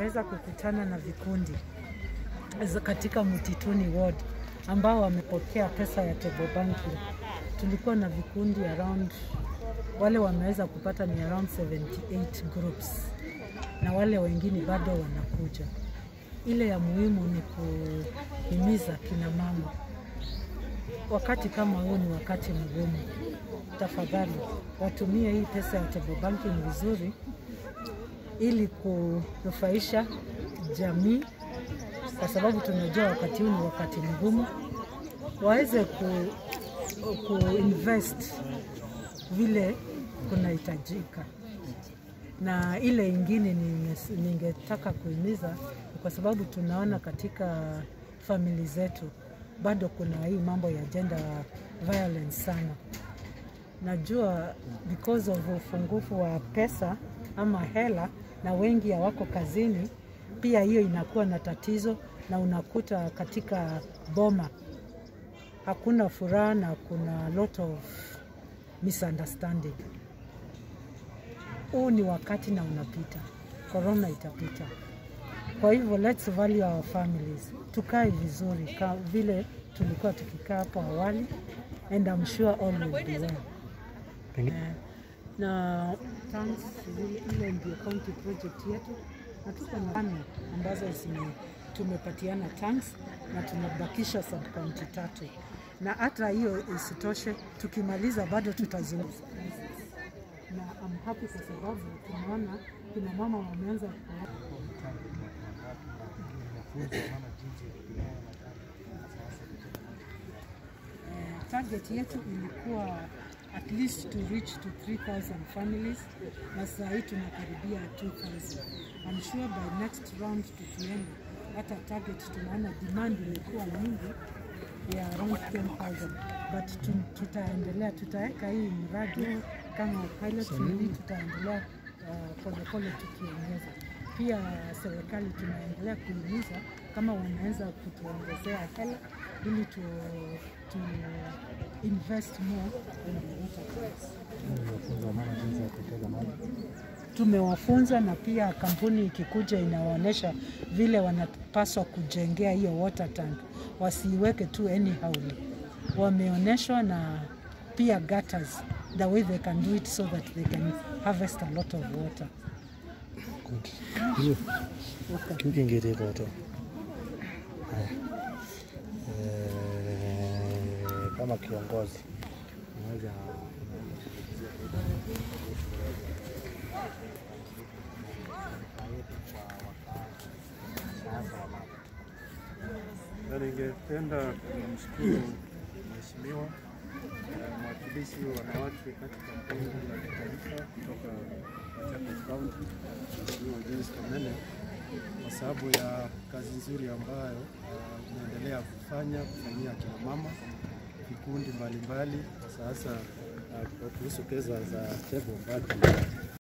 tumeweza kukutana na vikundi za- katika Mtituni Ward ambao wamepokea pesa ya table banking. Tulikuwa na vikundi around, wale wameweza kupata ni around 78 groups na wale wengine bado wanakuja. Ile ya muhimu ni kuhimiza kina mama, wakati kama huu ni wakati mgumu, tafadhali watumie hii pesa ya table banking vizuri ili kunufaisha jamii, kwa sababu tunajua wakati huu ni wakati mgumu, waweze ku, kuinvest vile kunahitajika. Na ile ingine ninge- ningetaka kuhimiza ni kwa sababu tunaona katika famili zetu bado kuna hii mambo ya gender violence sana. Najua because of ufungufu wa pesa ama hela na wengi hawako kazini, pia hiyo inakuwa na tatizo, na unakuta katika boma hakuna furaha na kuna lot of misunderstanding. Huu ni wakati na unapita, corona itapita. Kwa hivyo let's value our families, tukae vizuri ka vile tulikuwa tukikaa hapo awali, and I'm sure all will be well. Eh, na tanks ile- ile ndio county project yetu, na tuko na tano ambazo zime- tumepatiana tanks na tunabakisha sub county tatu, na hata hiyo isitoshe, tukimaliza bado tutazungumza na I'm happy kwa sababu tunaona kina mama wameanza ku Eh, target yetu ilikuwa at least to reach to 3000 families na saa hii tunakaribia 2000. I'm sure by next round tukienda hata target tunaona demand imekuwa nyingi ya around 10000 but tu, tutaendelea tutaweka hii mradi kama pilot ili tutaendelea uh, polepole tukiongeza pia serikali tunaendelea kuhimiza kama wanaweza kutuongezea hela ili tu, tu invest more in the water plants. Tumewafunza na pia kampuni ikikuja inawaonyesha vile wanapaswa kujengea hiyo water tank, wasiiweke tu anyhow. Wameonyeshwa na pia gutters, the way they can do it so that they can harvest a lot of water. Kingine koto. Haya. Eh, Kama kiongozi unaweza Na ningependa kumshukuru Mheshimiwa eh, mwakilishi wa wanawake katika bunge la kitaifa kutoka Machakos County, Mheshimiwa Joyce Kamene kwa sababu ya kazi nzuri ambayo uh, unaendelea kufanya kufanyia kina mama vikundi mbalimbali, sasa uh, kuhusu pesa za table banking